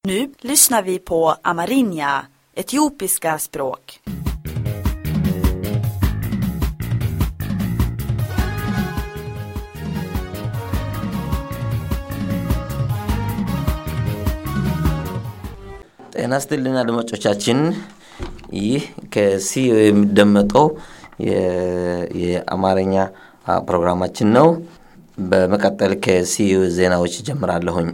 Nu lyssnar vi på amerinja, etiopiska språk. ጤና ይስጥልን አድማጮቻችን። ይህ ከሲዮ የሚደመጠው የ- የአማርኛ አ, ፕሮግራማችን ነው። በመቀጠል ከሲዮ ዜናዎች ጀምራለሁኝ።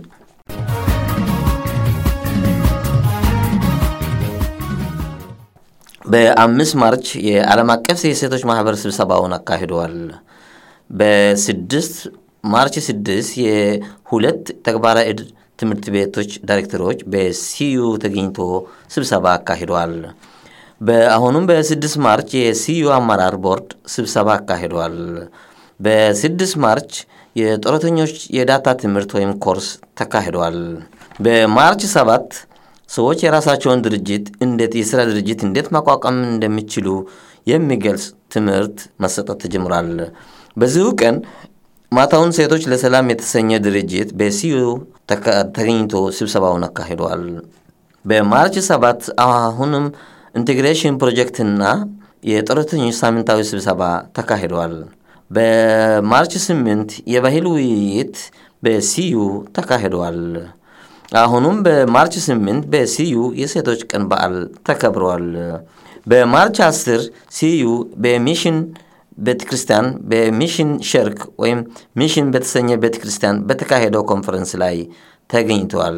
በአምስት ማርች የዓለም አቀፍ የሴቶች ማህበር ስብሰባውን አካሂደዋል። በስድስት ማርች ስድስት የሁለት ተግባራዊ ዕድ ትምህርት ቤቶች ዳይሬክተሮች በሲዩ ተገኝቶ ስብሰባ አካሂደዋል። በአሁኑም በስድስት ማርች የሲዩ አመራር ቦርድ ስብሰባ አካሂደዋል። በስድስት ማርች የጡረተኞች የዳታ ትምህርት ወይም ኮርስ ተካሂደዋል። በማርች ሰባት ሰዎች የራሳቸውን ድርጅት እንዴት የስራ ድርጅት እንዴት ማቋቋም እንደሚችሉ የሚገልጽ ትምህርት መሰጠት ተጀምሯል። በዚሁ ቀን ማታውን ሴቶች ለሰላም የተሰኘ ድርጅት በሲዩ ተካ- ተገኝቶ ስብሰባውን አካሂደዋል። በማርች ሰባት አሁንም ኢንቴግሬሽን ፕሮጀክትና የጡረተኞች ሳምንታዊ ስብሰባ ተካሂደዋል። በማርች ስምንት የባህል ውይይት በሲዩ ተካሂደዋል። አሁኑም በማርች ስምንት በሲዩ የሴቶች ቀን በዓል ተከብረዋል። በማርች አስር ሲዩ በሚሽን ቤተ ክርስቲያን በሚሽን ሸርክ ወይም ሚሽን በተሰኘ ቤተ ክርስቲያን በተካሄደው ኮንፈረንስ ላይ ተገኝተዋል።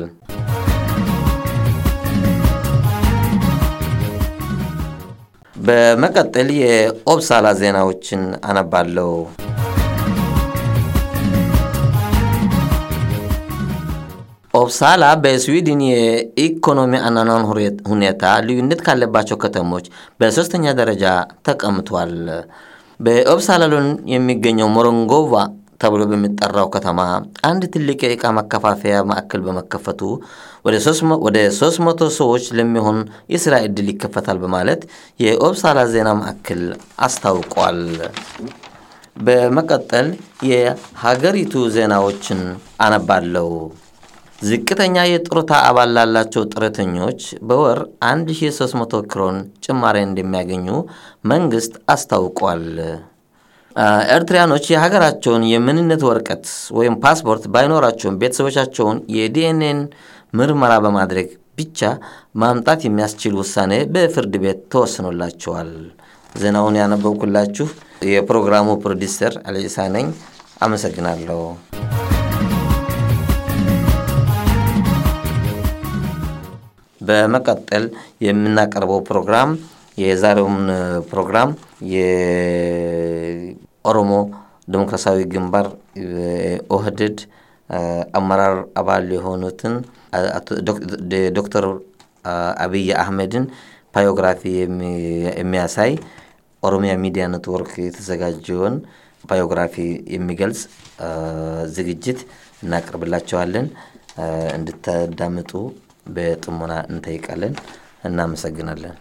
በመቀጠል የኦብሳላ ዜናዎችን አነባለሁ። ኦብሳላ በስዊድን የኢኮኖሚ አኗኗር ሁሬ- ሁኔታ ልዩነት ካለባቸው ከተሞች በሶስተኛ ደረጃ ተቀምጧል። በኦብሳላ ሎን የሚገኘው ሞሮንጎቫ ተብሎ በሚጠራው ከተማ አንድ ትልቅ የዕቃ ማከፋፈያ ማዕከል በመከፈቱ ወደ 300 ሰዎች ለሚሆን የሥራ ዕድል ይከፈታል በማለት የኦብሳላ ዜና ማዕከል አስታውቋል። በመቀጠል የሀገሪቱ ዜናዎችን አነባለሁ። ዝቅተኛ የጡረታ አባል ላላቸው ጡረተኞች በወር 1300 ክሮን ጭማሪ እንደሚያገኙ መንግስት አስታውቋል። አ፣ ኤርትራያኖች የሀገራቸውን የምንነት ወረቀት ወይም ፓስፖርት ባይኖራቸውም ቤተሰቦቻቸውን የዲኤንኤን ምርመራ በማድረግ ብቻ ማምጣት የሚያስችል ውሳኔ በፍርድ ቤት ተወስኖላቸዋል። ዜናውን ያነበብኩላችሁ የፕሮግራሙ ፕሮዲሰር አለኢሳ ነኝ። አመሰግናለሁ። በመቀጠል የምናቀርበው ፕሮግራም የዛሬውን ፕሮግራም የኦሮሞ ዴሞክራሲያዊ ግንባር ኦህድድ አመራር አባል የሆኑትን አቶ ዶክ- ዶክተር አብይ አህመድን ባዮግራፊ የሚ- የሚያሳይ ኦሮሚያ ሚዲያ ኔትወርክ የተዘጋጀውን ባዮግራፊ የሚገልጽ አ፣ ዝግጅት እናቀርብላቸዋለን። አ፣ እንድታዳምጡ በጥሞና እንጠይቃለን። እናመሰግናለን።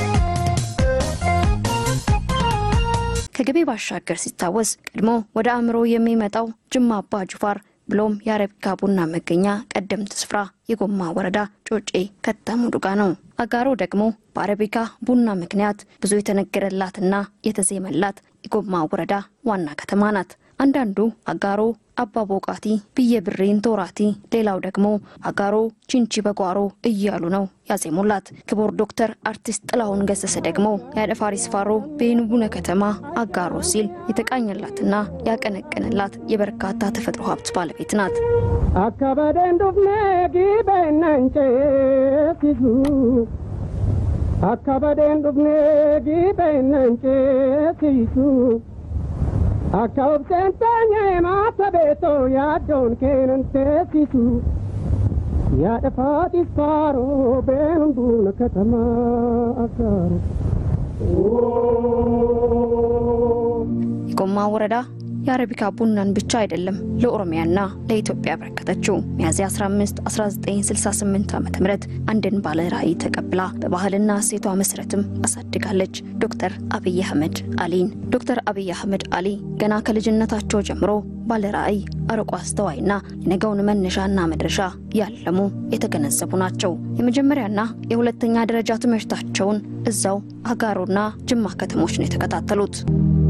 ከግቤ ባሻገር ሲታወስ ቀድሞ ወደ አእምሮ የሚመጣው ጅማ አባ ጅፋር ብሎም የአረቢካ ቡና መገኛ ቀደምት ስፍራ የጎማ ወረዳ ጮጬ ከተሙ ዱጋ ነው። አጋሮ ደግሞ በአረቢካ ቡና ምክንያት ብዙ የተነገረላትና የተዜመላት የጎማ ወረዳ ዋና ከተማ ናት። አንዳንዱ አጋሮ አባ ቦቃቲ ብየ ብሬን ቶራቲ፣ ሌላው ደግሞ አጋሮ ቺንቺ በጓሮ እያሉ ነው ያዜሙላት። ክቡር ዶክተር አርቲስት ጥላሁን ገሰሰ ደግሞ የአደፋሪ ስፋሮ በየንቡነ ከተማ አጋሮ ሲል የተቃኘላትና ያቀነቀነላት የበርካታ ተፈጥሮ ሀብት ባለቤት ናት። Akka badeen dhufnee giibeennan ceesisu. Akka badeen dhufnee giibeennan ceesisu. Akka obseen teenyee maata beetoo yaaddoon keenan teessisu. Yaada faatis faaroo beenuun duuna katamaa akkaaru. የጎማ ወረዳ የአረቢካ ቡናን ብቻ አይደለም ለኦሮሚያና ለኢትዮጵያ ያበረከተችው። ሚያዝያ 15 1968 ዓ ም አንድን ባለ ራዕይ ተቀብላ በባህልና እሴቷ መሰረትም አሳድጋለች። ዶክተር አብይ አህመድ አሊን ዶክተር አብይ አህመድ አሊ ገና ከልጅነታቸው ጀምሮ ባለ ራዕይ አርቆ አስተዋይና የነገውን መነሻና መድረሻ ያለሙ የተገነዘቡ ናቸው። የመጀመሪያና የሁለተኛ ደረጃ ትምህርታቸውን እዛው አጋሮና ጅማ ከተሞች ነው የተከታተሉት።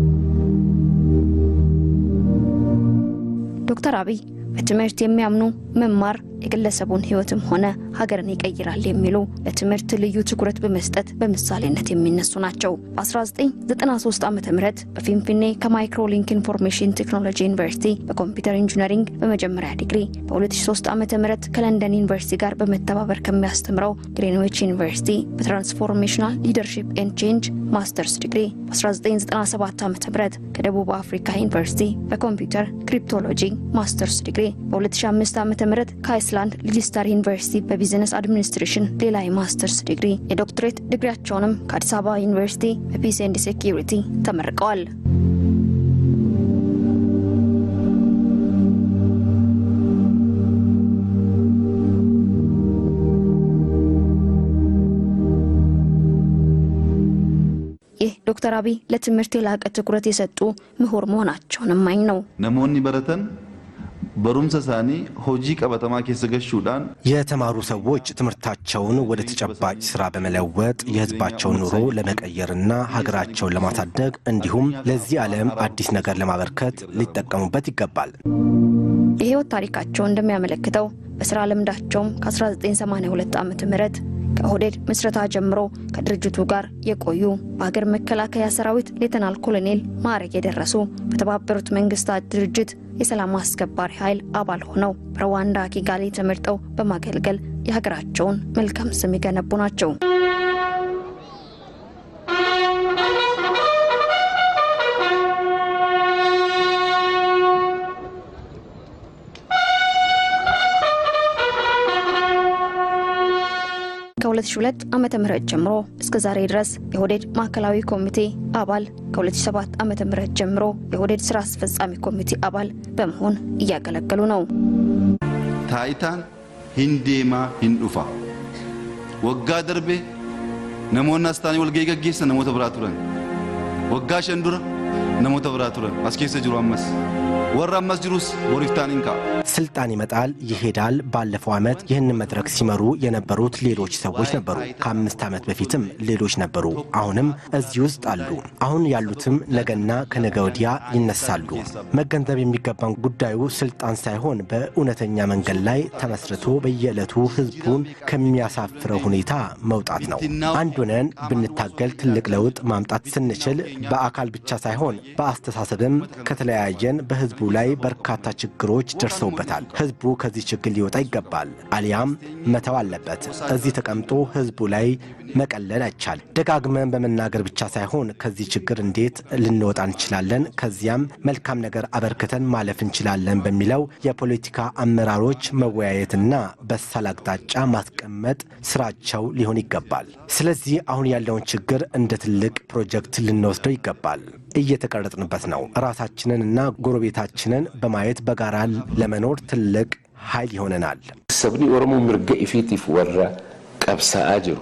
ዶክተር አብይ በትምህርት የሚያምኑ መማር የግለሰቡን ሕይወትም ሆነ ሀገርን ይቀይራል የሚሉ ለትምህርት ልዩ ትኩረት በመስጠት በምሳሌነት የሚነሱ ናቸው። በ1993 ዓ ም በፊንፊኔ ከማይክሮሊንክ ኢንፎርሜሽን ቴክኖሎጂ ዩኒቨርሲቲ በኮምፒውተር ኢንጂነሪንግ በመጀመሪያ ዲግሪ፣ በ2003 ዓ ም ከለንደን ዩኒቨርሲቲ ጋር በመተባበር ከሚያስተምረው ግሪንዊች ዩኒቨርሲቲ በትራንስፎርሜሽናል ሊደርሺፕ ኤንድ ቼንጅ ማስተርስ ዲግሪ፣ በ1997 ዓ ም ከደቡብ አፍሪካ ዩኒቨርሲቲ በኮምፒውተር ክሪፕቶሎጂ ማስተርስ ዲግሪ፣ በ2005 ዓ ም ከአይስላንድ ሊጅስታር ዩኒቨርሲቲ በቢዝነስ አድሚኒስትሬሽን ሌላ የማስተርስ ዲግሪ የዶክትሬት ዲግሪያቸውንም ከአዲስ አበባ ዩኒቨርሲቲ በፒስ ኤንድ ሴኪሪቲ ተመርቀዋል። ይህ ዶክተር አብይ ለትምህርት የላቀ ትኩረት የሰጡ ምሁር መሆናቸውን እማኝ ነው። ነሞኒ በረተን በሩምሰ ሳኒ ሆጂ ቀበተማ ኬሰ ገሹዳን የተማሩ ሰዎች ትምህርታቸውን ወደ ተጨባጭ ስራ በመለወጥ የሕዝባቸውን ኑሮ ለመቀየርና ሀገራቸውን ለማሳደግ እንዲሁም ለዚህ ዓለም አዲስ ነገር ለማበርከት ሊጠቀሙበት ይገባል። የህይወት ታሪካቸው እንደሚያመለክተው በስራ ልምዳቸውም ከ1982 ዓ ም ከኦህዴድ ምስረታ ጀምሮ ከድርጅቱ ጋር የቆዩ በሀገር መከላከያ ሰራዊት ሌተናል ኮሎኔል ማዕረግ የደረሱ በተባበሩት መንግስታት ድርጅት የሰላም አስከባሪ ኃይል አባል ሆነው በሩዋንዳ ኪጋሊ ተመርጠው በማገልገል የሀገራቸውን መልካም ስም የገነቡ ናቸው። ከ2002 ዓመተ ምህረት ጀምሮ እስከ ዛሬ ድረስ የኦህዴድ ማዕከላዊ ኮሚቴ አባል ከ2007 ዓመተ ምህረት ጀምሮ የኦህዴድ ስራ አስፈጻሚ ኮሚቴ አባል በመሆን እያገለገሉ ነው። ታይታን ሂንዴማ ሂንዱፋ ወጋ ደርቤ ነሞና አስታኒ ወልገ ገጌሰ ነሞተ ብራ ቱረን ወጋ ሸንዱረ ነሞተ ብራ ቱረን አስኬሰ ጅሩ አመስ ወራ አመስ ጅሩስ ቦሪፍታን ኢንካ ስልጣን ይመጣል ይሄዳል። ባለፈው ዓመት ይህንን መድረክ ሲመሩ የነበሩት ሌሎች ሰዎች ነበሩ። ከአምስት ዓመት በፊትም ሌሎች ነበሩ። አሁንም እዚህ ውስጥ አሉ። አሁን ያሉትም ነገና ከነገ ወዲያ ይነሳሉ። መገንዘብ የሚገባን ጉዳዩ ስልጣን ሳይሆን በእውነተኛ መንገድ ላይ ተመስርቶ በየዕለቱ ህዝቡን ከሚያሳፍረው ሁኔታ መውጣት ነው። አንድ ሆነን ብንታገል ትልቅ ለውጥ ማምጣት ስንችል በአካል ብቻ ሳይሆን በአስተሳሰብም ከተለያየን በህዝቡ ላይ በርካታ ችግሮች ደርሰውበታል። ህዝቡ ከዚህ ችግር ሊወጣ ይገባል፣ አሊያም መተው አለበት። እዚህ ተቀምጦ ህዝቡ ላይ መቀለል አይቻል። ደጋግመን በመናገር ብቻ ሳይሆን ከዚህ ችግር እንዴት ልንወጣ እንችላለን፣ ከዚያም መልካም ነገር አበርክተን ማለፍ እንችላለን በሚለው የፖለቲካ አመራሮች መወያየትና በሳል አቅጣጫ ማስቀመጥ ስራቸው ሊሆን ይገባል። ስለዚህ አሁን ያለውን ችግር እንደ ትልቅ ፕሮጀክት ልንወስደው ይገባል። እየተቀረጽንበት ነው። ራሳችንን እና ጎረቤታችንን በማየት በጋራ ለመኖር ትልቅ ኃይል ይሆነናል። sabni oromoo mirga ifiitiif warra qabsa'aa jiru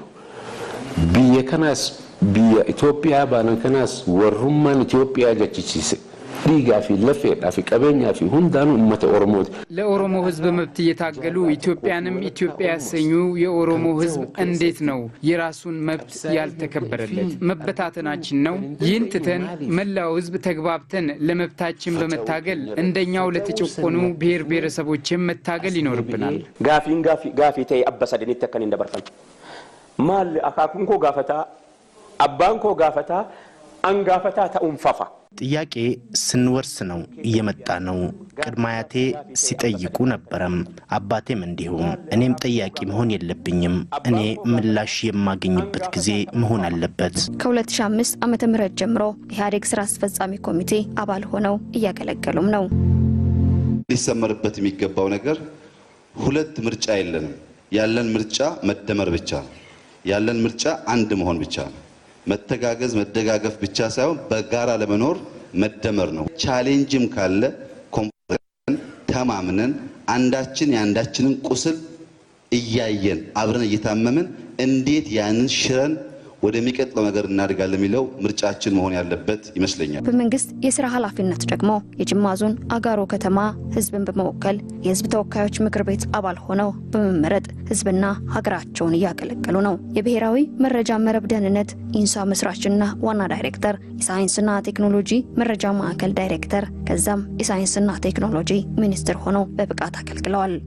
biyya kanaas biyya Itoophiyaa baanan kanaas warrummaan Itoophiyaa jechisiise dhiigaa fi lafeedhaa fi qabeenyaa fi hundaanuu uummata oromooti. ለኦሮሞ ሕዝብ መብት እየታገሉ ኢትዮጵያንም ኢትዮጵያ ያሰኙ የኦሮሞ ሕዝብ እንዴት ነው የራሱን መብት ያልተከበረለት? መበታተናችን ነው። ይህን ትተን መላው ሕዝብ ተግባብተን ለመብታችን በመታገል እንደኛው ለተጨቆኑ ብሔር ብሔረሰቦችን መታገል ይኖርብናል። Gaafiin gaafii ta'e abba sadanitti akkan hin dabarfan. Maal akaakuun koo gaafataa, abbaan koo gaafataa, an gaafataa ta'uun fafa. ጥያቄ ስንወርስ ነው እየመጣ ነው። ቅድመ አያቴ ሲጠይቁ ነበረም፣ አባቴም እንዲሁም። እኔም ጠያቂ መሆን የለብኝም። እኔ ምላሽ የማገኝበት ጊዜ መሆን አለበት። ከ2005 ዓ ም ጀምሮ ኢህአዴግ ስራ አስፈጻሚ ኮሚቴ አባል ሆነው እያገለገሉም ነው። ሊሰመርበት የሚገባው ነገር ሁለት ምርጫ የለንም። ያለን ምርጫ መደመር ብቻ ነው። ያለን ምርጫ አንድ መሆን ብቻ ነው። መተጋገዝ፣ መደጋገፍ ብቻ ሳይሆን በጋራ ለመኖር መደመር ነው። ቻሌንጅም ካለ ኮንፈረን ተማምነን አንዳችን የአንዳችንን ቁስል እያየን አብረን እየታመምን እንዴት ያንን ሽረን ወደሚቀጥለው ነገር እናድጋለን የሚለው ምርጫችን መሆን ያለበት ይመስለኛል። በመንግስት የስራ ኃላፊነት ደግሞ የጅማ ዞን አጋሮ ከተማ ህዝብን በመወከል የህዝብ ተወካዮች ምክር ቤት አባል ሆነው በመመረጥ ህዝብና ሀገራቸውን እያገለገሉ ነው። የብሔራዊ መረጃ መረብ ደህንነት ኢንሳ መስራችና ዋና ዳይሬክተር፣ የሳይንስና ቴክኖሎጂ መረጃ ማዕከል ዳይሬክተር፣ ከዛም የሳይንስና ቴክኖሎጂ ሚኒስትር ሆነው በብቃት አገልግለዋል።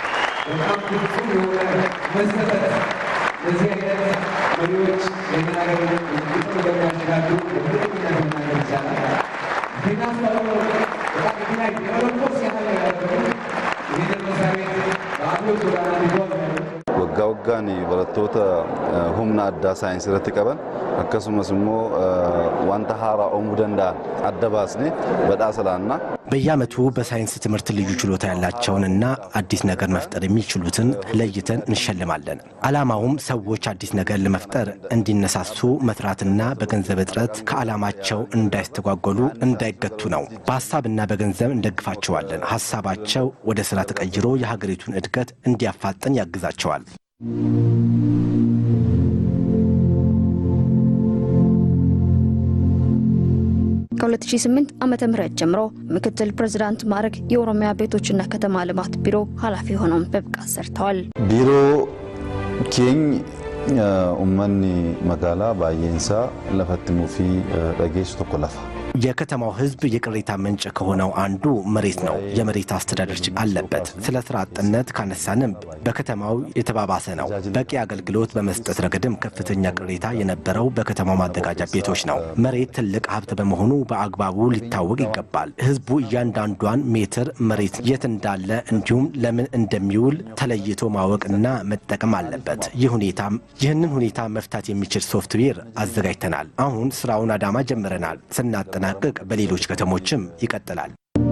እንደዚህ አይነት መሪዎች የናገር እንደሚያሸጋግሩ በትክክል መናገር ይቻላል። ዜና አስተባብሮ በጣም የተለያዩ የመለኮስ ያህል ያደረጉ ይህንን መስሪያ ቤት በአብዮት ጎዳና ሊሆን waggaa waggaan barattoota humna addaa saayinsii irratti qaban akkasumas immoo wanta haaraa uumuu danda'an adda baasnee badhaasa laannaa. በየዓመቱ በሳይንስ ትምህርት ልዩ ችሎታ ያላቸውንና አዲስ ነገር መፍጠር የሚችሉትን ለይተን እንሸልማለን። ዓላማውም ሰዎች አዲስ ነገር ለመፍጠር እንዲነሳሱ መትራትና በገንዘብ እጥረት ከዓላማቸው እንዳይስተጓጎሉ እንዳይገቱ ነው። በሀሳብና በገንዘብ እንደግፋቸዋለን። ሀሳባቸው ወደ ስራ ተቀይሮ የሀገሪቱን እድገት እንዲያፋጥን ያግዛቸዋል። ከ2008 ዓመተ ምህረት ጀምሮ ምክትል ፕሬዝዳንት ማዕረግ የኦሮሚያ ቤቶችና ከተማ ልማት ቢሮ ኃላፊ ሆነው በብቃት ሰርተዋል። ቢሮ ኬኝ ኡመኒ መጋላ ባየንሳ ለፈትሙ ፊ dhageessu tokko lafa የከተማው ሕዝብ የቅሬታ ምንጭ ከሆነው አንዱ መሬት ነው። የመሬት አስተዳደር ችግር አለበት። ስለ ስራ አጥነት ካነሳንም በከተማው የተባባሰ ነው። በቂ አገልግሎት በመስጠት ረገድም ከፍተኛ ቅሬታ የነበረው በከተማው ማዘጋጃ ቤቶች ነው። መሬት ትልቅ ሀብት በመሆኑ በአግባቡ ሊታወቅ ይገባል። ሕዝቡ እያንዳንዷን ሜትር መሬት የት እንዳለ እንዲሁም ለምን እንደሚውል ተለይቶ ማወቅና መጠቀም አለበት። ይህ ሁኔታ ይህንን ሁኔታ መፍታት የሚችል ሶፍትዌር አዘጋጅተናል። አሁን ስራውን አዳማ ጀምረናል። ስናጠናቅቅ በሌሎች ከተሞችም ይቀጥላል።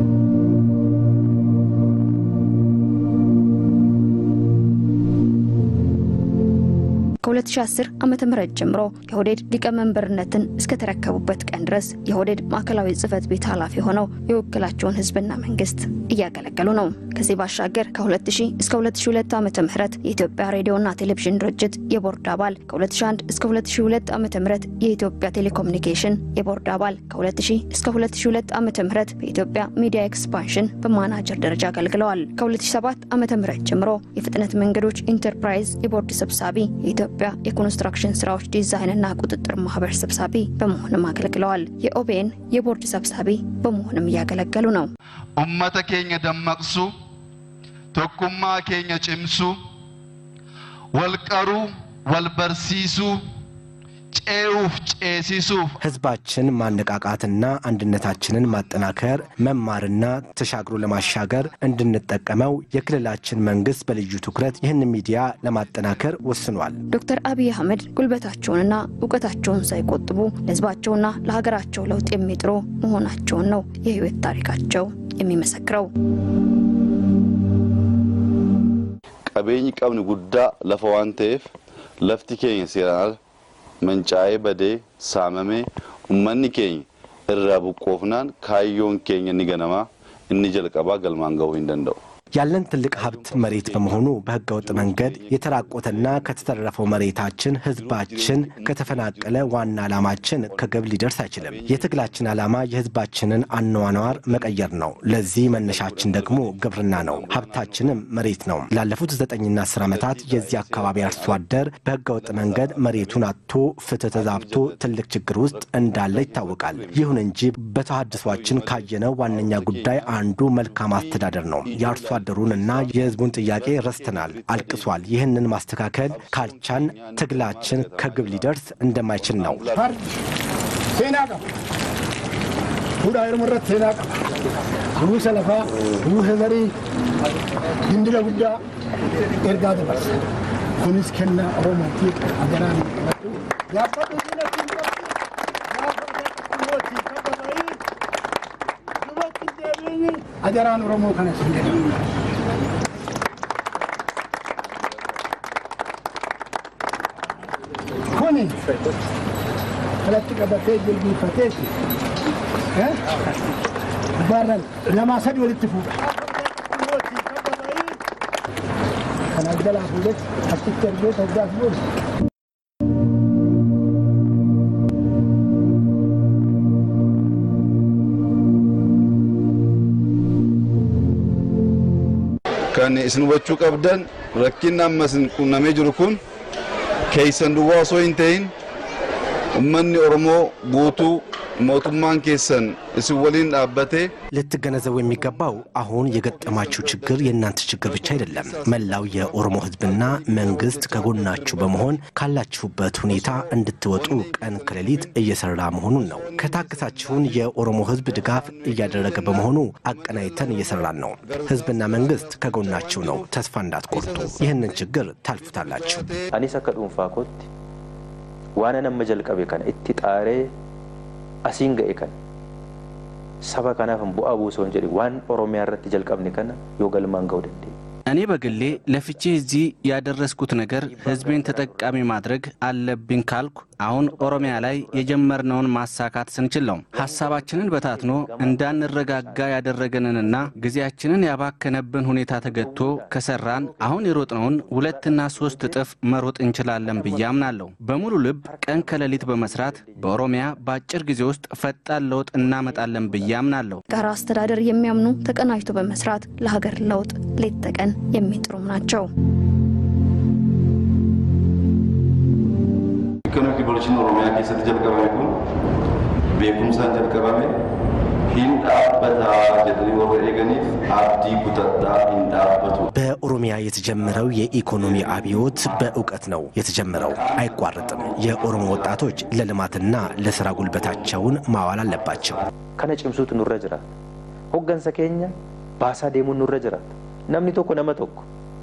ከ2010 ዓመተ ምህረት ጀምሮ የሆዴድ ሊቀመንበርነትን እስከተረከቡበት ቀን ድረስ የሆዴድ ማዕከላዊ ጽህፈት ቤት ኃላፊ ሆነው የወከላቸውን ህዝብና መንግስት እያገለገሉ ነው። ከዚህ ባሻገር ከ2000 እስከ 2002 ዓመተ ምህረት የኢትዮጵያ ሬዲዮና ቴሌቪዥን ድርጅት የቦርድ አባል፣ ከ2001 እስከ 2002 ዓመተ ምህረት የኢትዮጵያ ቴሌኮሙኒኬሽን የቦርድ አባል፣ ከ2000 እስከ 2002 ዓመተ ምህረት በኢትዮጵያ ሚዲያ ኤክስፓንሽን በማናጀር ደረጃ አገልግለዋል። ከ2007 ዓመተ ምህረት ጀምሮ የፍጥነት መንገዶች ኢንተርፕራይዝ የቦርድ ሰብሳቢ የኢትዮጵያ የኮንስትራክሽን ስራዎች ዲዛይንና ቁጥጥር ማህበር ሰብሳቢ በመሆንም አገልግለዋል። የኦቤን የቦርድ ሰብሳቢ በመሆንም እያገለገሉ ነው። ኡመተ ኬኛ ደመቅሱ ቶኩማ ኬኛ ጭምሱ ወልቀሩ ወልበርሲሱ ጨውፍ ጨሲሱፍ ህዝባችን ማነቃቃትና አንድነታችንን ማጠናከር መማርና ተሻግሮ ለማሻገር እንድንጠቀመው የክልላችን መንግስት በልዩ ትኩረት ይህን ሚዲያ ለማጠናከር ወስኗል። ዶክተር አብይ አህመድ ጉልበታቸውንና እውቀታቸውን ሳይቆጥቡ ለህዝባቸውና ለሀገራቸው ለውጥ የሚጥሩ መሆናቸውን ነው የህይወት ታሪካቸው የሚመሰክረው። ቀቤኝ ቀብን ጉዳ ለፈ ዋን ተኤፍ ለፍቲ ኬኛ ሴራን መንጫዬ በዴ ሳመሜ ኡመኒ ኬኝ እራ ቡቆፍናን ካዮን ኬኝ እኒ ገነማ እኒ ጀልቀባ ገልማን ገቡ እንደንደው ያለን ትልቅ ሀብት መሬት በመሆኑ በህገ ወጥ መንገድ የተራቆተና ከተተረፈው መሬታችን ህዝባችን ከተፈናቀለ ዋና ዓላማችን ከግብ ሊደርስ አይችልም። የትግላችን ዓላማ የህዝባችንን አኗኗር መቀየር ነው። ለዚህ መነሻችን ደግሞ ግብርና ነው። ሀብታችንም መሬት ነው። ላለፉት ዘጠኝና አስር ዓመታት የዚህ አካባቢ አርሶ አደር በህገ ወጥ መንገድ መሬቱን አጥቶ ፍትህ ተዛብቶ ትልቅ ችግር ውስጥ እንዳለ ይታወቃል። ይሁን እንጂ በተሃድሷችን ካየነው ዋነኛ ጉዳይ አንዱ መልካም አስተዳደር ነው። የአርሶ አደሩንና የህዝቡን ጥያቄ ረስተናል፣ አልቅሷል። ይህንን ማስተካከል ካልቻን ትግላችን ከግብ ሊደርስ እንደማይችል ነው። ሴና ቀባ ፉዳ ርምረት ሴና ቀባ ሩሰ ለፋ ሩሰ ዘሪ ድንድለ ጉዳ ኤርጋ ደበርሰ ኩኒስ ከና ኦሮሞቲ አገራን ያፈጡ ዲነትን ajaraan oromoo kana sin kuni kalatti qabatee jilbiifateeti gubbaarraan lamaa sadi walitti fuudha. Kana jalaa fuudhee achitti ergee toggaas booda. kan isin hubachuu qabdan rakkinni amma isin qunnamee jiru kun keeysan duwwaa osoo hin ta'in ummanni oromoo guutuu mootummaan keessan isin waliin dhaabbatee ልትገነዘቡ የሚገባው አሁን የገጠማችሁ ችግር የእናንተ ችግር ብቻ አይደለም። መላው የኦሮሞ ሕዝብና መንግስት ከጎናችሁ በመሆን ካላችሁበት ሁኔታ እንድትወጡ ቀን ከሌሊት እየሰራ መሆኑን ነው። ከታገሳችሁን የኦሮሞ ሕዝብ ድጋፍ እያደረገ በመሆኑ አቀናይተን እየሰራን ነው። ሕዝብና መንግስት ከጎናችሁ ነው። ተስፋ እንዳትቆርጡ። ይህንን ችግር ታልፉታላችሁ። anis akka dhuunfaa kootti waan nama jalqabe kana itti xaaree asiin ga'e kana saba kanaaf bu'aa buusoo hin jedhe waan oromiyaa irratti jalqabne kana yoo galmaan ga'uu dandeenye. እኔ በግሌ ለፍቼ እዚህ ያደረስኩት ነገር ህዝቤን ተጠቃሚ ማድረግ አለብኝ ካልኩ አሁን ኦሮሚያ ላይ የጀመርነውን ማሳካት ስንችል ነው። ሀሳባችንን በታትኖ እንዳንረጋጋ ያደረገንንና ጊዜያችንን ያባከነብን ሁኔታ ተገጥቶ ከሰራን አሁን የሮጥነውን ሁለትና ሶስት እጥፍ መሮጥ እንችላለን ብዬ አምናለሁ። በሙሉ ልብ ቀን ከሌሊት በመስራት በኦሮሚያ በአጭር ጊዜ ውስጥ ፈጣን ለውጥ እናመጣለን ብዬ አምናለሁ። ጋራ አስተዳደር የሚያምኑ ተቀናጅቶ በመስራት ለሀገር ለውጥ ሌት ተቀን የሚጥሩም ናቸው። Ikkanuma kibbolochiin Oromiyaa keessatti jalqabame kun beekumsaan jalqabame hin dhaabbataa jedhanii warra eeganiif abdii kutadhaa hin dhaabbatu. በኦሮሚያ የተጀመረው የኢኮኖሚ አብዮት በእውቀት ነው የተጀመረው፣ አይቋረጥም። የኦሮሞ ወጣቶች ለልማትና ለስራ ጉልበታቸውን ማዋል አለባቸው። Kana cimsuutu nurra jiraata. Hoggansa keenya baasaa deemuun nurra jiraata. Namni tokko nama tokko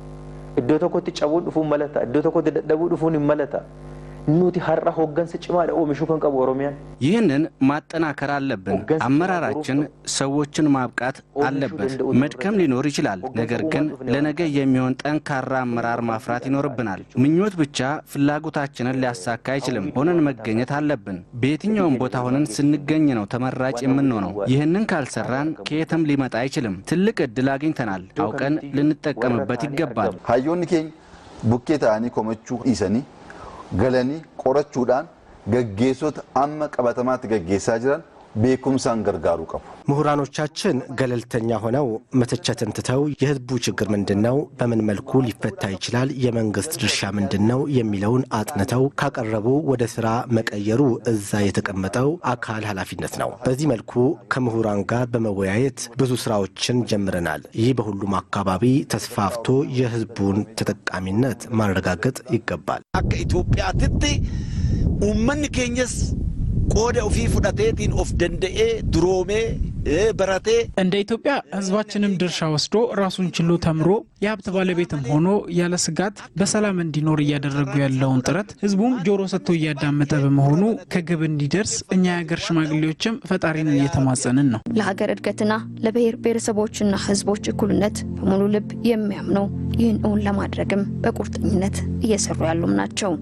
iddoo tokkotti cabuun dhufuun malata iddoo tokkotti dadhabuu dhufuun hin malata. Nuti har'a hoggansa cimaadha oomishuu kan qabu Oromiyaan. ይህንን ማጠናከር አለብን። አመራራችን ሰዎችን ማብቃት አለበት። መድከም ሊኖር ይችላል፣ ነገር ግን ለነገ የሚሆን ጠንካራ አመራር ማፍራት ይኖርብናል። ምኞት ብቻ ፍላጎታችንን ሊያሳካ አይችልም። ሆነን መገኘት አለብን። በየትኛውም ቦታ ሆነን ስንገኝ ነው ተመራጭ የምንሆነው። ይህንን ካልሰራን ከየትም ሊመጣ አይችልም። ትልቅ እድል አግኝተናል፣ አውቀን ልንጠቀምበት ይገባል። Hayyoonni keenya bukkee ta'anii komachuu dhiisanii galanii qorachuudhaan gaggeessota amma qabatamaatti gaggeessaa jiran beekumsaan gargaaruu qabu. ምሁራኖቻችን ገለልተኛ ሆነው መተቸትን ትተው የህዝቡ ችግር ምንድን ነው፣ በምን መልኩ ሊፈታ ይችላል፣ የመንግስት ድርሻ ምንድን ነው የሚለውን አጥንተው ካቀረቡ ወደ ስራ መቀየሩ እዛ የተቀመጠው አካል ኃላፊነት ነው። በዚህ መልኩ ከምሁራን ጋር በመወያየት ብዙ ስራዎችን ጀምረናል። ይህ በሁሉም አካባቢ ተስፋፍቶ የህዝቡን ተጠቃሚነት ማረጋገጥ ይገባል። akka Itoophiyaatitti uummanni keenyas qooda ofii fudhateetiin of danda'ee duroomee ee, baratee እንደ ኢትዮጵያ ህዝባችንም ድርሻ ወስዶ ራሱን ችሎ ተምሮ የሀብት ባለቤትም ሆኖ ያለ ስጋት በሰላም እንዲኖር እያደረጉ ያለውን ጥረት ህዝቡም ጆሮ ሰጥቶ እያዳመጠ በመሆኑ ከግብ እንዲደርስ እኛ የሀገር ሽማግሌዎችም ፈጣሪን እየተማጸንን ነው። ለሀገር እድገትና ለብሔር ብሔረሰቦችና ህዝቦች እኩልነት በሙሉ ልብ የሚያምነው ይህን እውን ለማድረግም በቁርጠኝነት እየሰሩ ያሉም ናቸው።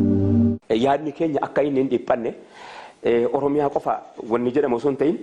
Yaadni keenya akka inni hin dhiphanne eh, Oromiyaa qofa wanni jedhamu osoo hin ta'in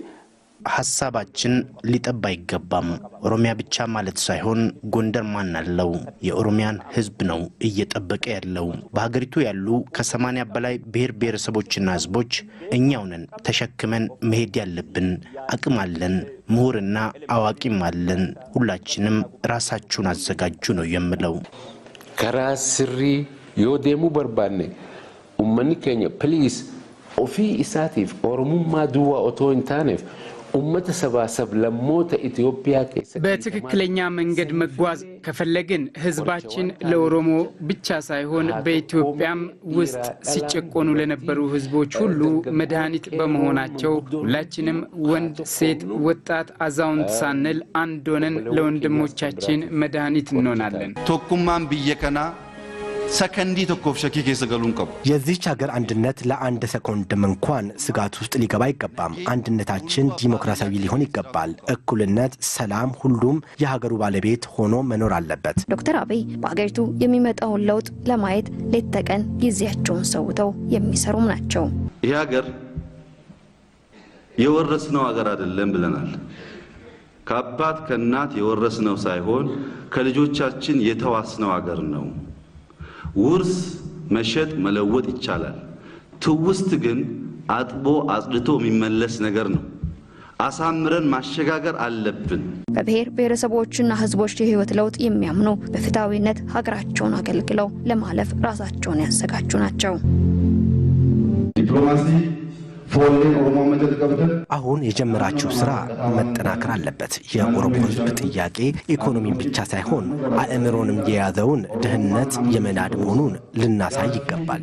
ሀሳባችን ሊጠባ አይገባም። ኦሮሚያ ብቻ ማለት ሳይሆን ጎንደር ማን አለው? የኦሮሚያን ህዝብ ነው እየጠበቀ ያለው። በሀገሪቱ ያሉ ከሰማንያ በላይ ብሔር ብሔረሰቦችና ህዝቦች እኛው ነን ተሸክመን መሄድ ያለብን። አቅም አለን፣ ምሁርና አዋቂም አለን። ሁላችንም ራሳችሁን አዘጋጁ ነው የምለው። karaa sirrii yoo deemuu barbaanne ummanni keenya piliis ofii isaatiif oromummaa duwwaa otoo hin taaneef ummata sabaa sablammoota Itoophiyaa keessa በትክክለኛ መንገድ መጓዝ ከፈለግን ህዝባችን ለኦሮሞ ብቻ ሳይሆን በኢትዮጵያም ውስጥ ሲጨቆኑ ለነበሩ ህዝቦች ሁሉ መድኃኒት በመሆናቸው ሁላችንም ወንድ፣ ሴት፣ ወጣት፣ አዛውንት ሳንል አንድ ሆነን ለወንድሞቻችን መድኃኒት እንሆናለን። Tokkummaan biyya kanaa sakandii tokkoof shakkii keessa galuu hin qabu. የዚህች ሀገር አንድነት ለአንድ ሰኮንድም እንኳን ስጋት ውስጥ ሊገባ አይገባም። አንድነታችን ዲሞክራሲያዊ ሊሆን ይገባል። እኩልነት፣ ሰላም፣ ሁሉም የሀገሩ ባለቤት ሆኖ መኖር አለበት። ዶክተር አብይ በሀገሪቱ የሚመጣውን ለውጥ ለማየት ሌት ተቀን ጊዜያቸውን ሰውተው የሚሰሩም ናቸው። ይህ ሀገር የወረስነው አገር አይደለም ብለናል። ከአባት ከእናት የወረስነው ሳይሆን ከልጆቻችን የተዋስነው አገር ነው። ውርስ መሸጥ መለወጥ ይቻላል። ትውስት ግን አጥቦ አጽድቶ የሚመለስ ነገር ነው። አሳምረን ማሸጋገር አለብን። በብሔር ብሔረሰቦችና ሕዝቦች የህይወት ለውጥ የሚያምኑ በፍትሐዊነት ሀገራቸውን አገልግለው ለማለፍ ራሳቸውን ያዘጋጁ ናቸው። ዲፕሎማሲ አሁን የጀመራችሁ ስራ መጠናከር አለበት። የኦሮሞ ህዝብ ጥያቄ ኢኮኖሚን ብቻ ሳይሆን አእምሮንም የያዘውን ድህነት የመናድ መሆኑን ልናሳይ ይገባል።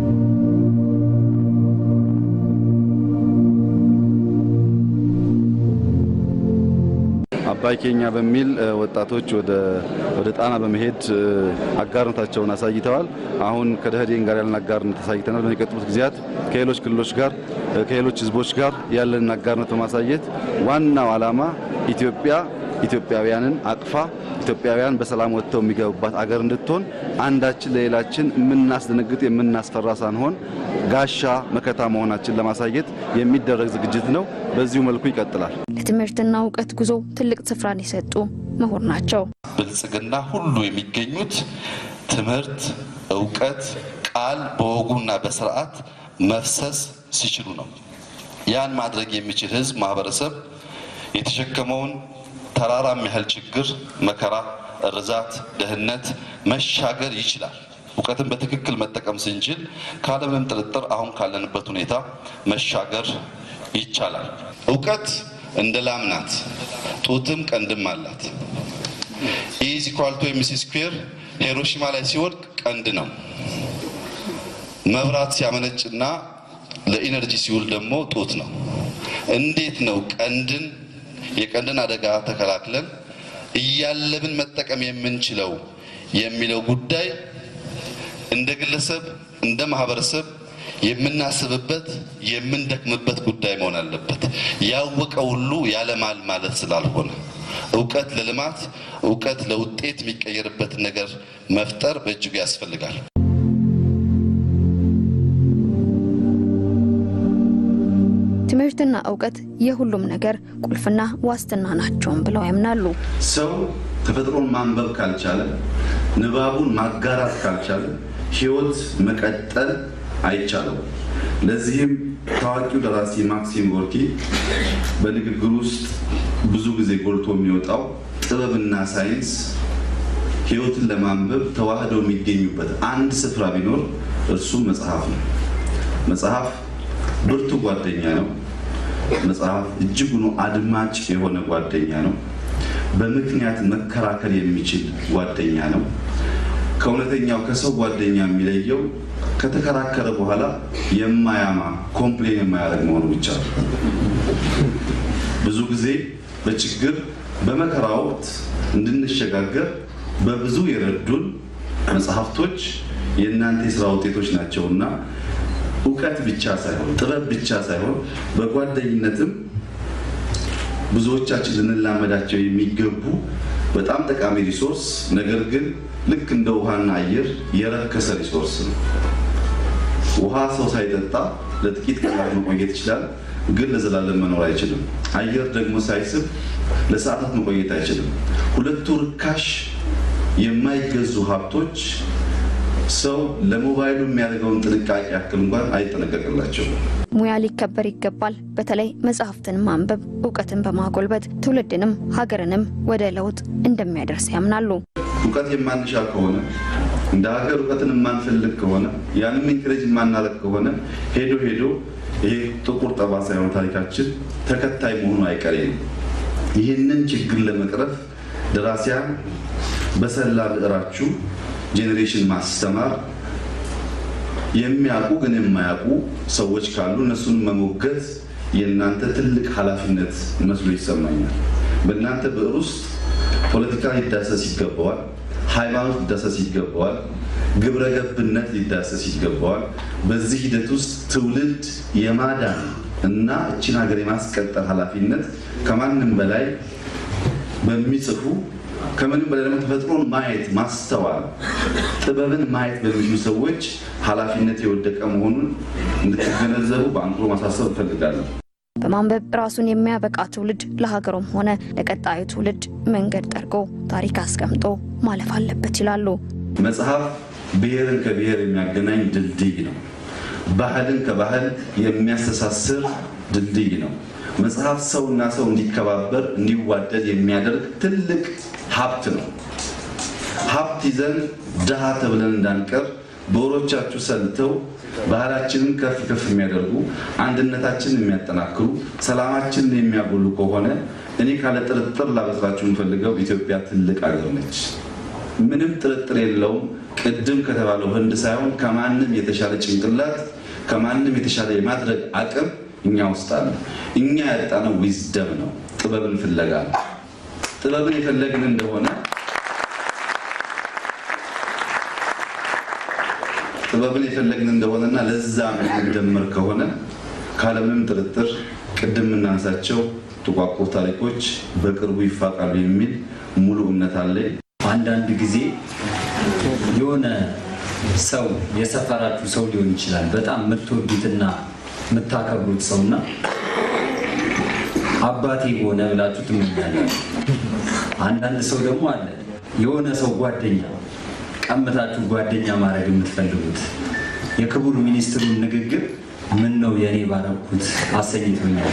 አባይ ኬኛ በሚል ወጣቶች ወደ ጣና በመሄድ አጋርነታቸውን አሳይተዋል። አሁን ከደህዴን ጋር ያለን አጋርነት አሳይተናል። በሚቀጥሉት ጊዜያት ከሌሎች ክልሎች ጋር ከሌሎች ህዝቦች ጋር ያለንን አጋርነት በማሳየት ዋናው ዓላማ ኢትዮጵያ ኢትዮጵያውያንን አቅፋ ኢትዮጵያውያን በሰላም ወጥተው የሚገቡባት አገር እንድትሆን አንዳችን ለሌላችን የምናስደነግጥ የምናስፈራ ሳንሆን ጋሻ መከታ መሆናችን ለማሳየት የሚደረግ ዝግጅት ነው። በዚሁ መልኩ ይቀጥላል። ለትምህርትና እውቀት ጉዞ ትልቅ ስፍራን የሰጡ ምሁር ናቸው። ብልጽግና ሁሉ የሚገኙት ትምህርት፣ እውቀት፣ ቃል በወጉና በስርዓት መፍሰስ ሲችሉ ነው። ያን ማድረግ የሚችል ህዝብ፣ ማህበረሰብ የተሸከመውን ተራራም ያህል ችግር፣ መከራ፣ እርዛት፣ ድህነት መሻገር ይችላል። እውቀትን በትክክል መጠቀም ስንችል ካለምንም ጥርጥር አሁን ካለንበት ሁኔታ መሻገር ይቻላል። እውቀት እንደ ላም ናት፣ ጡትም ቀንድም አላት። ኢዝ ኢኳል ቱ ኤምሲ ስኩዌር ሂሮሺማ ላይ ሲወድቅ ቀንድ ነው። መብራት ሲያመነጭና ለኢነርጂ ሲውል ደግሞ ጡት ነው። እንዴት ነው ቀንድን የቀንድን አደጋ ተከላክለን እያለብን መጠቀም የምንችለው የሚለው ጉዳይ እንደ ግለሰብ እንደ ማህበረሰብ የምናስብበት የምንደክምበት ጉዳይ መሆን አለበት። ያወቀ ሁሉ ያለማል ማለት ስላልሆነ እውቀት ለልማት እውቀት ለውጤት የሚቀየርበትን ነገር መፍጠር በእጅጉ ያስፈልጋል። ትምህርትና እውቀት የሁሉም ነገር ቁልፍና ዋስትና ናቸውም ብለው ያምናሉ። ሰው ተፈጥሮን ማንበብ ካልቻለ፣ ንባቡን ማጋራት ካልቻለ ህይወት መቀጠል አይቻለው። ለዚህም ታዋቂው ደራሲ ማክሲም ጎርኪ በንግግር ውስጥ ብዙ ጊዜ ጎልቶ የሚወጣው ጥበብና ሳይንስ ህይወትን ለማንበብ ተዋህደው የሚገኙበት አንድ ስፍራ ቢኖር እርሱም መጽሐፍ ነው። መጽሐፍ ብርቱ ጓደኛ ነው። መጽሐፍ እጅጉኑ አድማጭ የሆነ ጓደኛ ነው። በምክንያት መከራከር የሚችል ጓደኛ ነው። ከእውነተኛው ከሰው ጓደኛ የሚለየው ከተከራከረ በኋላ የማያማ ኮምፕሌን የማያደርግ መሆኑ ብቻ ነው። ብዙ ጊዜ በችግር በመከራ ወቅት እንድንሸጋገር በብዙ የረዱን መጽሐፍቶች የእናንተ የስራ ውጤቶች ናቸውና እውቀት ብቻ ሳይሆን ጥበብ ብቻ ሳይሆን በጓደኝነትም ብዙዎቻችን ልንላመዳቸው የሚገቡ በጣም ጠቃሚ ሪሶርስ ነገር ግን ልክ እንደ ውሃና አየር የረከሰ ሪሶርስ ነው። ውሃ ሰው ሳይጠጣ ለጥቂት ቀናት መቆየት ይችላል፣ ግን ለዘላለም መኖር አይችልም። አየር ደግሞ ሳይስብ ለሰዓታት መቆየት አይችልም። ሁለቱ ርካሽ የማይገዙ ሀብቶች ሰው ለሞባይሉ የሚያደርገውን ጥንቃቄ ያክል እንኳን አይጠነቀቅላቸውም። ሙያ ሊከበር ይገባል። በተለይ መጽሐፍትን ማንበብ እውቀትን በማጎልበት ትውልድንም ሀገርንም ወደ ለውጥ እንደሚያደርስ ያምናሉ። እውቀት የማንሻ ከሆነ እንደ ሀገር እውቀትን የማንፈልግ ከሆነ ያንም ኢንክሬጅ የማናረግ ከሆነ ሄዶ ሄዶ ይሄ ጥቁር ጠባሳ የሆነ ታሪካችን ተከታይ መሆኑ አይቀሬ ነው። ይህንን ችግር ለመቅረፍ ደራሲያን በሰላ ብዕራችሁ ጄኔሬሽን ማስተማር የሚያውቁ ግን የማያውቁ ሰዎች ካሉ እነሱን መሞገት የእናንተ ትልቅ ኃላፊነት መስሎ ይሰማኛል። በእናንተ ብዕር ውስጥ ፖለቲካ ሊዳሰስ ይገባዋል፣ ሃይማኖት ሊዳሰስ ይገባዋል፣ ግብረ ገብነት ሊዳሰስ ይገባዋል። በዚህ ሂደት ውስጥ ትውልድ የማዳን እና እችን ሀገር የማስቀጠል ኃላፊነት ከማንም በላይ በሚጽፉ ከምንም በላይ ደግሞ ተፈጥሮን ማየት ማስተዋል፣ ጥበብን ማየት በሚችሉ ሰዎች ኃላፊነት የወደቀ መሆኑን እንድትገነዘቡ በአንክሮ ማሳሰብ እፈልጋለሁ። በማንበብ ራሱን የሚያበቃ ትውልድ ለሀገሩም ሆነ ለቀጣዩ ትውልድ መንገድ ጠርጎ ታሪክ አስቀምጦ ማለፍ አለበት ይላሉ። መጽሐፍ ብሔርን ከብሔር የሚያገናኝ ድልድይ ነው። ባህልን ከባህል የሚያስተሳስር ድልድይ ነው። መጽሐፍ ሰውና ሰው እንዲከባበር እንዲዋደድ የሚያደርግ ትልቅ ሀብት ነው። ሀብት ይዘን ድሃ ተብለን እንዳንቀር በወሮቻችሁ ሰልተው ባህላችንን ከፍ ከፍ የሚያደርጉ አንድነታችንን የሚያጠናክሩ ሰላማችንን የሚያጎሉ ከሆነ እኔ ካለ ጥርጥር ላበስራችሁ የምፈልገው ኢትዮጵያ ትልቅ አገር ነች። ምንም ጥርጥር የለውም። ቅድም ከተባለው ህንድ ሳይሆን ከማንም የተሻለ ጭንቅላት ከማንም የተሻለ የማድረግ አቅም እኛ ውስጥ አለ። እኛ ያጣነው ዊዝደም ነው፣ ጥበብን ፍለጋ ነው። ጥበብን የፈለግን እንደሆነ ጥበብን የፈለግን እንደሆነና ለዛ የምንደምር ከሆነ ካለምንም ጥርጥር ቅድም የምናነሳቸው ጥቋቁር ታሪኮች በቅርቡ ይፋቃሉ የሚል ሙሉ እምነት አለኝ። አንዳንድ ጊዜ የሆነ ሰው የሰፈራችሁ ሰው ሊሆን ይችላል በጣም የምትወዱትና የምታከብሩት ሰውና አባቴ ሆነ ብላችሁ ትመኛላችሁ። አንዳንድ ሰው ደግሞ አለ የሆነ ሰው ጓደኛ ቀምታችሁ ጓደኛ ማድረግ የምትፈልጉት የክቡር ሚኒስትሩን ንግግር ምን ነው የእኔ ባረኩት አሰኝቶኛል።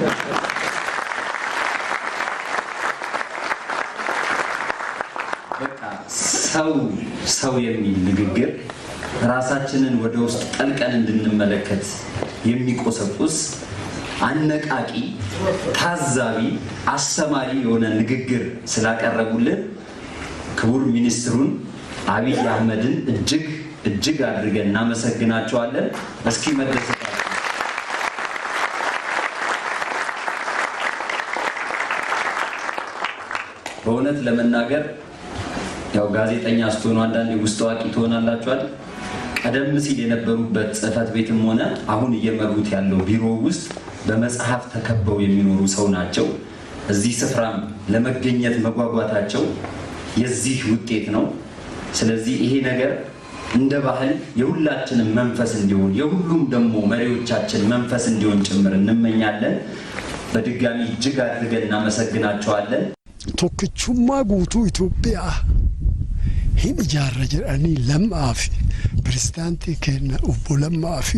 በቃ ሰው ሰው የሚል ንግግር ራሳችንን ወደ ውስጥ ጠልቀን እንድንመለከት የሚቆሰቁስ አነቃቂ፣ ታዛቢ፣ አስተማሪ የሆነ ንግግር ስላቀረቡልን ክቡር ሚኒስትሩን አብይ አህመድን እጅግ እጅግ አድርገን እናመሰግናቸዋለን። እስኪ መደሰት በእውነት ለመናገር ያው ጋዜጠኛ ስትሆኑ አንዳንዴ ውስጥ አዋቂ ትሆናላችኋል። ቀደም ሲል የነበሩበት ጽህፈት ቤትም ሆነ አሁን እየመሩት ያለው ቢሮ ውስጥ በመጽሐፍ ተከበው የሚኖሩ ሰው ናቸው። እዚህ ስፍራም ለመገኘት መጓጓታቸው የዚህ ውጤት ነው። ስለዚህ ይሄ ነገር እንደ ባህል የሁላችንም መንፈስ እንዲሆን የሁሉም ደግሞ መሪዎቻችን መንፈስ እንዲሆን ጭምር እንመኛለን። በድጋሚ እጅግ አድርገን እናመሰግናቸዋለን። tokkichummaa guutuu Itoophiyaa hin ijaarra jedhanii lammaa fi pirezidaantii keenya obbo Lammaa fi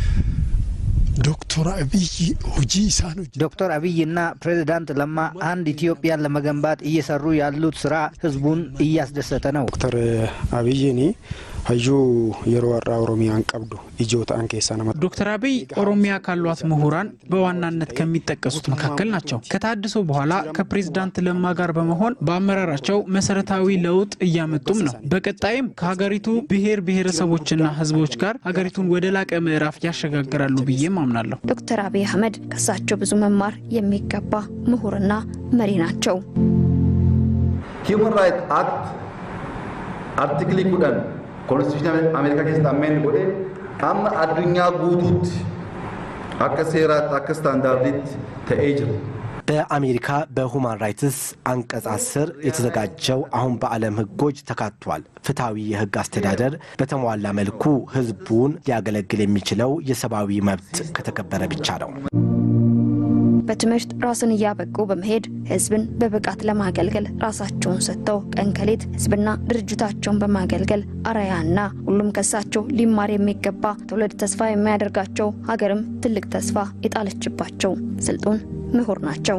ዶክተር አብይ ሁጂ ኢሳን ዶክተር አብይና ፕሬዚዳንት ለማ አንድ ኢትዮጵያን ለመገንባት እየሰሩ ያሉት ስራ ህዝቡን እያስደሰተ ነው። ዶክተር አብይኒ ሀዩ የሮ ወራ ኦሮሚያን ቀብዱ ኢጆታን ኬሳ ነመ ዶክተር አብይ ኦሮሚያ ካሏት ምሁራን በዋናነት ከሚጠቀሱት መካከል ናቸው። ከታድሶ በኋላ ከፕሬዝዳንት ለማ ጋር በመሆን በአመራራቸው መሰረታዊ ለውጥ እያመጡም ነው። በቀጣይም ከሀገሪቱ ብሔር ብሔረሰቦችና ህዝቦች ጋር ሀገሪቱን ወደ ላቀ ምዕራፍ ያሸጋግራሉ ብዬም አምናለሁ። ዶክተር አብይ አህመድ ከሳቸው ብዙ መማር የሚገባ ምሁርና መሪ ናቸው። ሂውማን ራይት አክት አርቲክሊ ኩደን ኮንስቲቱሽን አሜሪካ ኬስ አሜን ጎዴ አመ አዱኛ ጉቱት አከ ሴራት አከ ስታንዳርዲት ተኤ ጅሩ በአሜሪካ በሁማን ራይትስ አንቀጽ አስር የተዘጋጀው አሁን በዓለም ህጎች ተካቷል። ፍትሐዊ የህግ አስተዳደር በተሟላ መልኩ ህዝቡን ሊያገለግል የሚችለው የሰብአዊ መብት ከተከበረ ብቻ ነው። በትምህርት ራስን እያበቁ በመሄድ ህዝብን በብቃት ለማገልገል ራሳቸውን ሰጥተው ቀን ከሌት ህዝብና ድርጅታቸውን በማገልገል አርአያና ሁሉም ከሳቸው ሊማር የሚገባ ትውልድ ተስፋ የሚያደርጋቸው ሀገርም ትልቅ ተስፋ የጣለችባቸው ስልጡን ምሁር ናቸው።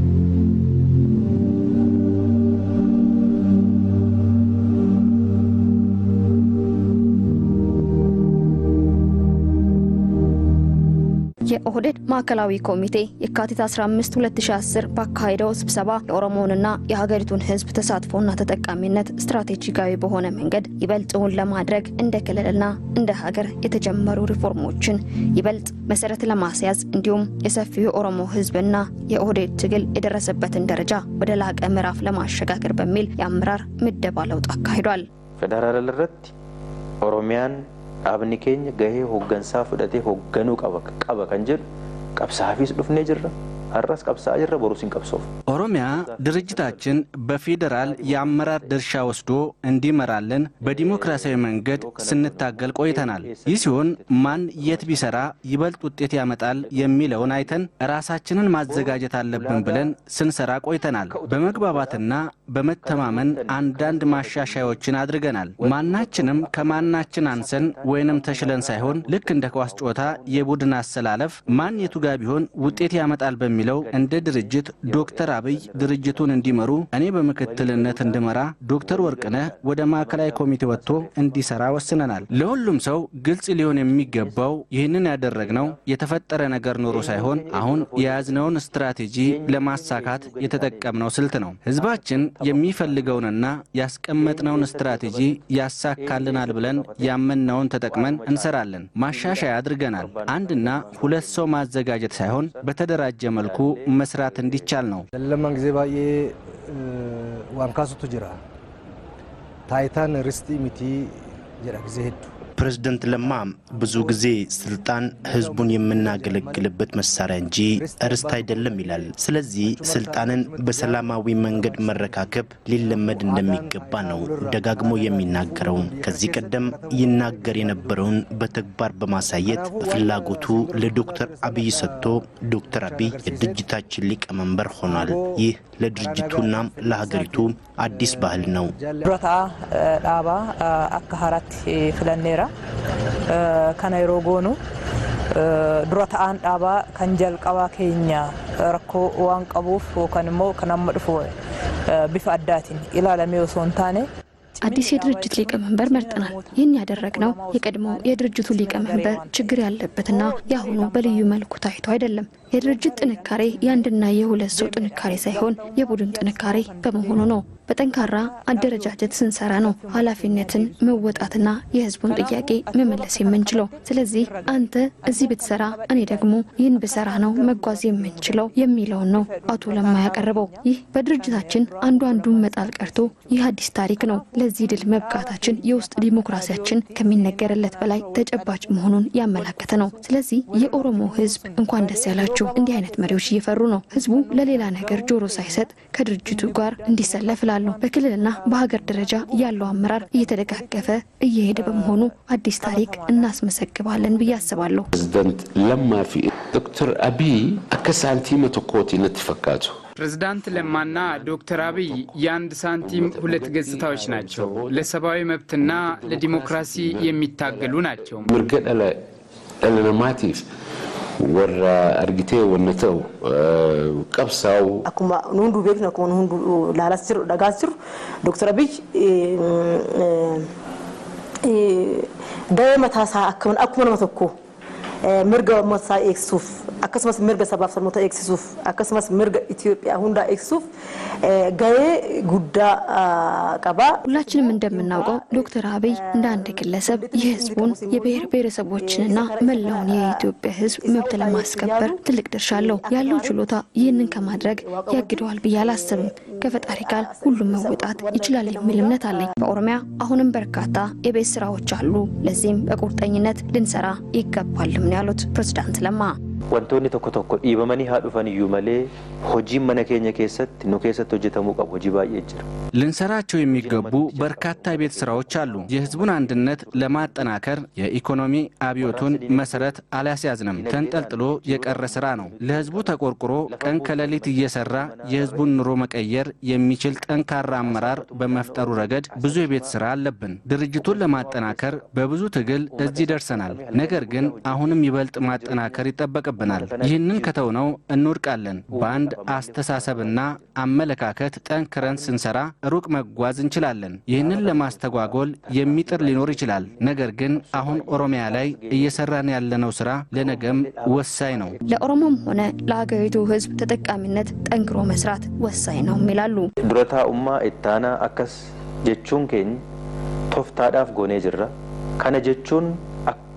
የኦህዴድ ማዕከላዊ ኮሚቴ የካቲት 15 2010 ባካሄደው ስብሰባ የኦሮሞንና የሀገሪቱን ህዝብ ተሳትፎና ተጠቃሚነት ስትራቴጂካዊ በሆነ መንገድ ይበልጥውን ለማድረግ እንደ ክልልና እንደ ሀገር የተጀመሩ ሪፎርሞችን ይበልጥ መሰረት ለማስያዝ እንዲሁም የሰፊው የኦሮሞ ህዝብና የኦህዴድ ትግል የደረሰበትን ደረጃ ወደ ላቀ ምዕራፍ ለማሸጋገር በሚል የአመራር ምደባ ለውጥ አካሂዷል። ፌደራል irratti oromiyaan dhaabni keenya gahee hooggansaa fudhatee hoogganuu qaba qaba kan jedhu qabsaafis dhufnee jirra har'as qabsaa'aa jirra boruus hin qabsoof ኦሮሚያ ድርጅታችን በፌዴራል የአመራር ድርሻ ወስዶ እንዲመራልን በዲሞክራሲያዊ መንገድ ስንታገል ቆይተናል። ይህ ሲሆን ማን የት ቢሰራ ይበልጥ ውጤት ያመጣል የሚለውን አይተን ራሳችንን ማዘጋጀት አለብን ብለን ስንሰራ ቆይተናል። በመግባባትና በመተማመን አንዳንድ ማሻሻያዎችን አድርገናል። ማናችንም ከማናችን አንሰን ወይንም ተሽለን ሳይሆን ልክ እንደ ኳስ ጨዋታ የቡድን አሰላለፍ ማን የቱ ጋ ቢሆን ውጤት ያመጣል በሚለው እንደ ድርጅት ዶክተር አብይ ድርጅቱን እንዲመሩ እኔ በምክትልነት እንድመራ ዶክተር ወርቅነህ ወደ ማዕከላዊ ኮሚቴ ወጥቶ እንዲሰራ ወስነናል። ለሁሉም ሰው ግልጽ ሊሆን የሚገባው ይህንን ያደረግነው የተፈጠረ ነገር ኖሮ ሳይሆን አሁን የያዝነውን ስትራቴጂ ለማሳካት የተጠቀምነው ስልት ነው። ህዝባችን የሚፈልገውንና ያስቀመጥነውን ስትራቴጂ ያሳካልናል ብለን ያመንነውን ተጠቅመን እንሰራለን። ማሻሻያ አድርገናል። አንድና ሁለት ሰው ማዘጋጀት ሳይሆን በተደራጀ መልኩ መስራት እንዲቻል ነው። ለማን ጊዜ ባዬ ዋንካሱቱ ጅራ ታይታን ርስቲ ሚቲ ጀራ ጊዜ ሄዱ ፕሬዝደንት ለማ ብዙ ጊዜ ስልጣን ህዝቡን የምናገለግልበት መሳሪያ እንጂ ርስት አይደለም ይላል። ስለዚህ ስልጣንን በሰላማዊ መንገድ መረካከብ ሊለመድ እንደሚገባ ነው ደጋግሞ የሚናገረው። ከዚህ ቀደም ይናገር የነበረውን በተግባር በማሳየት ፍላጎቱ ለዶክተር አብይ ሰጥቶ ዶክተር አብይ የድርጅታችን ሊቀመንበር ሆኗል። ይህ ለድርጅቱና ለሀገሪቱ አዲስ ባህል ነው። ዱረታ ዳባ አካ ሀራት ፍለኔራ kana yeroo goonu dura ta'aan dhaabaa kan jalqabaa keenya rakkoo waan qabuuf yookaan immoo kan amma dhufu bifa addaatiin ilaalamee osoo hin taane አዲስ የድርጅት ሊቀመንበር መርጠናል። ይህን ያደረግነው የቀድሞ የድርጅቱ ሊቀመንበር ችግር ያለበትና የአሁኑ በልዩ መልኩ ታይቶ አይደለም። የድርጅት ጥንካሬ የአንድና የሁለት ሰው ጥንካሬ ሳይሆን የቡድን ጥንካሬ በመሆኑ ነው። በጠንካራ አደረጃጀት ስንሰራ ነው ኃላፊነትን መወጣትና የህዝቡን ጥያቄ መመለስ የምንችለው። ስለዚህ አንተ እዚህ ብትሰራ፣ እኔ ደግሞ ይህን ብሰራ ነው መጓዝ የምንችለው የሚለውን ነው አቶ ለማ ያቀረበው። ይህ በድርጅታችን አንዱ አንዱን መጣል ቀርቶ ይህ አዲስ ታሪክ ነው። ለዚህ ድል መብቃታችን የውስጥ ዲሞክራሲያችን ከሚነገርለት በላይ ተጨባጭ መሆኑን ያመላከተ ነው። ስለዚህ የኦሮሞ ህዝብ እንኳን ደስ ያላችሁ። እንዲህ አይነት መሪዎች እየፈሩ ነው። ህዝቡ ለሌላ ነገር ጆሮ ሳይሰጥ ከድርጅቱ ጋር እንዲሰለፍ እላለሁ። በክልልና በሀገር ደረጃ ያለው አመራር እየተደጋገፈ እየሄደ በመሆኑ አዲስ ታሪክ እናስመሰግባለን ብዬ አስባለሁ። ፕሬዝደንት ለማ ፊ ዶክተር አብይ አከ ሳንቲመ ቶኮቲ ነቲ ፈካቱ ፕሬዝዳንት ለማና ዶክተር አብይ የአንድ ሳንቲም ሁለት ገጽታዎች ናቸው። ለሰብአዊ መብትና ለዲሞክራሲ የሚታገሉ ናቸው። mirga dhala dhala namaatiif warra argitee wanna ta'u qabsaa'u akkuma nu hunduu beeknu akkuma nu hunduu laalaas jiru dhagaas jiru dooktar abiy gahee mataasaa akkuma nama tokko mirga uummataa eegsisuuf akkasumas mirga sabaaf sabnoota eegsisuuf akkasumas mirga Itoophiyaa hundaa eegsisuuf gahee guddaa qaba. ሁላችንም እንደምናውቀው ዶክተር አብይ እንደ አንድ ግለሰብ የህዝቡን የብሔር ብሔረሰቦችንና መላውን የኢትዮጵያ ህዝብ መብት ለማስከበር ትልቅ ድርሻ አለው። ያለው ችሎታ ይህንን ከማድረግ ያግደዋል ብዬ አላስብም። ከፈጣሪ ጋር ሁሉም መወጣት ይችላል የሚል እምነት አለኝ። በኦሮሚያ አሁንም በርካታ የቤት ስራዎች አሉ። ለዚህም በቁርጠኝነት ልንሰራ ይገባልም ነው ያሉት ፕሬዝዳንት ለማ። wantoonni tokko tokko dhiibamanii haa dhufan iyyuu malee hojiin mana keenya keessatti nu keessatti hojjetamuu qabu hojii baay'ee jira. ልንሰራቸው የሚገቡ በርካታ የቤት ስራዎች አሉ። የህዝቡን አንድነት ለማጠናከር የኢኮኖሚ አብዮቱን መሰረት አላስያዝንም። ተንጠልጥሎ የቀረ ስራ ነው። ለህዝቡ ተቆርቁሮ ቀን ከሌሊት እየሰራ የህዝቡን ኑሮ መቀየር የሚችል ጠንካራ አመራር በመፍጠሩ ረገድ ብዙ የቤት ስራ አለብን። ድርጅቱን ለማጠናከር በብዙ ትግል እዚህ ደርሰናል። ነገር ግን አሁንም ይበልጥ ማጠናከር ይጠበቅብናል። ይህንን ከተውነው እንወድቃለን። በአንድ አስተሳሰብና አመለካከት ጠንክረን ስንሰራ ሩቅ መጓዝ እንችላለን። ይህንን ለማስተጓጎል የሚጥር ሊኖር ይችላል። ነገር ግን አሁን ኦሮሚያ ላይ እየሰራን ያለነው ስራ ለነገም ወሳኝ ነው። ለኦሮሞም ሆነ ለሀገሪቱ ህዝብ ተጠቃሚነት ጠንክሮ መስራት ወሳኝ ነው ይላሉ። dura taa'ummaa ittaanaa akkas jechuun keenya tooftaadhaaf goonee jirra kana jechuun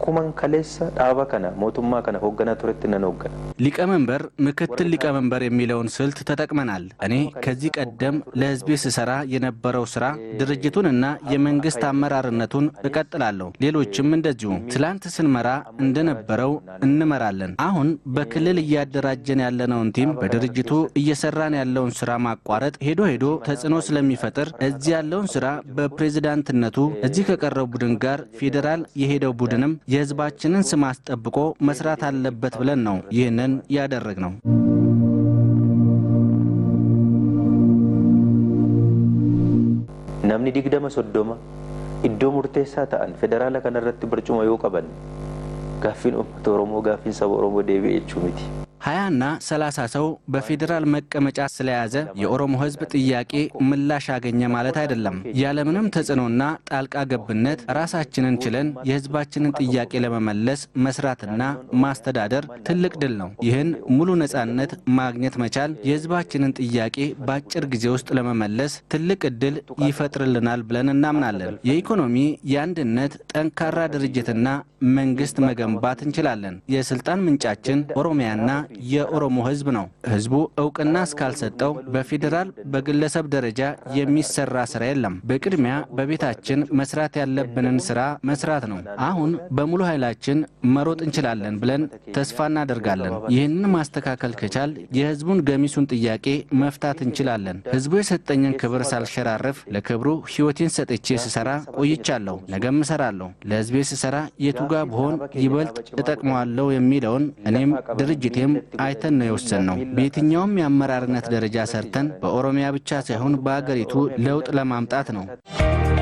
akkuman kaleessa dhaaba kana mootummaa kana hoogganaa turetti nan hooggana. ሊቀመንበር፣ ምክትል ሊቀመንበር የሚለውን ስልት ተጠቅመናል። እኔ ከዚህ ቀደም ለህዝቤ ስሰራ የነበረው ስራ ድርጅቱንና የመንግስት አመራርነቱን እቀጥላለሁ። ሌሎችም እንደዚሁ። ትላንት ስንመራ እንደነበረው እንመራለን። አሁን በክልል እያደራጀን ያለነውን ቲም በድርጅቱ እየሰራን ያለውን ስራ ማቋረጥ ሄዶ ሄዶ ተጽዕኖ ስለሚፈጥር እዚህ ያለውን ስራ በፕሬዝዳንትነቱ እዚህ ከቀረው ቡድን ጋር ፌዴራል የሄደው ቡድንም የህዝባችንን ስም አስጠብቆ መስራት አለበት ብለን ነው ይህንን ያደረግ ነው። namni digdama soddoma iddoo murteessaa ta'an federaala kanarratti barcuma yoo qaban gaaffiin uummata oromoo gaaffiin saba oromoo deebi'e jechuu miti. ሀያና ሰላሳ ሰው በፌዴራል መቀመጫ ስለያዘ የኦሮሞ ህዝብ ጥያቄ ምላሽ አገኘ ማለት አይደለም። ያለምንም ተጽዕኖና ጣልቃ ገብነት ራሳችንን ችለን የህዝባችንን ጥያቄ ለመመለስ መስራትና ማስተዳደር ትልቅ ድል ነው። ይህን ሙሉ ነጻነት ማግኘት መቻል የህዝባችንን ጥያቄ በአጭር ጊዜ ውስጥ ለመመለስ ትልቅ እድል ይፈጥርልናል ብለን እናምናለን። የኢኮኖሚ የአንድነት ጠንካራ ድርጅትና መንግስት መገንባት እንችላለን። የስልጣን ምንጫችን ኦሮሚያና የኦሮሞ ህዝብ ነው። ህዝቡ እውቅና እስካልሰጠው በፌዴራል በግለሰብ ደረጃ የሚሰራ ስራ የለም። በቅድሚያ በቤታችን መስራት ያለብንን ስራ መስራት ነው። አሁን በሙሉ ኃይላችን መሮጥ እንችላለን ብለን ተስፋ እናደርጋለን። ይህንን ማስተካከል ከቻል የህዝቡን ገሚሱን ጥያቄ መፍታት እንችላለን። ህዝቡ የሰጠኝን ክብር ሳልሸራረፍ ለክብሩ ህይወቴን ሰጥቼ ስሰራ ቆይቻለሁ። ነገም እሰራለሁ። ለህዝቤ ስሰራ የቱጋ ብሆን ይበልጥ እጠቅመዋለሁ የሚለውን እኔም ድርጅቴም አይተን ነው የወሰን ነው። በየትኛውም የአመራርነት ደረጃ ሰርተን በኦሮሚያ ብቻ ሳይሆን በአገሪቱ ለውጥ ለማምጣት ነው።